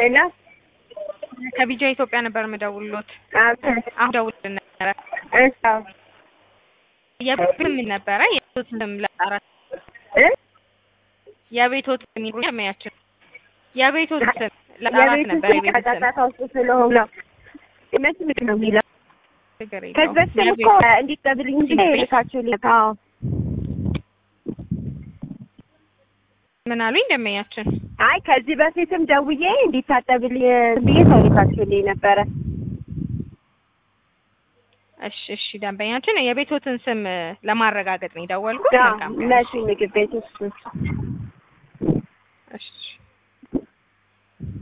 ሄሎ ከቢጃ ኢትዮጵያ ነበር የምደውልሎት። አዎ አሁን ደውል ነበረ። እሺ አዎ የቤት ምን ነበረ? የቤቶት ስም ለጣራት እ የቤቶት ስም የሚያችን የቤቶት ስም ለጣራት የቤቱ ነበር። ስም የቤት ስም ጫጫታ ውስጥ ስለሆነ ነው። እነሱ ምንድን ነው የሚለው? ችግር ከዚህ የለውም። በፊትም እኮ እንዲጠብልኝ እንጂ ልካችሁልኝ። አዎ ምን አሉኝ ደንበኛችን? አይ ከዚህ በፊትም ደውዬ እንዲታጠብልኝ ብዬ ሰው ልካችሁልኝ ነበረ። እሺ እሺ ደንበኛችን የቤቶትን ስም ለማረጋገጥ ነው የደወልኩት። አዎ መልካም መሲ ምግብ ቤት ውስጥ እሺ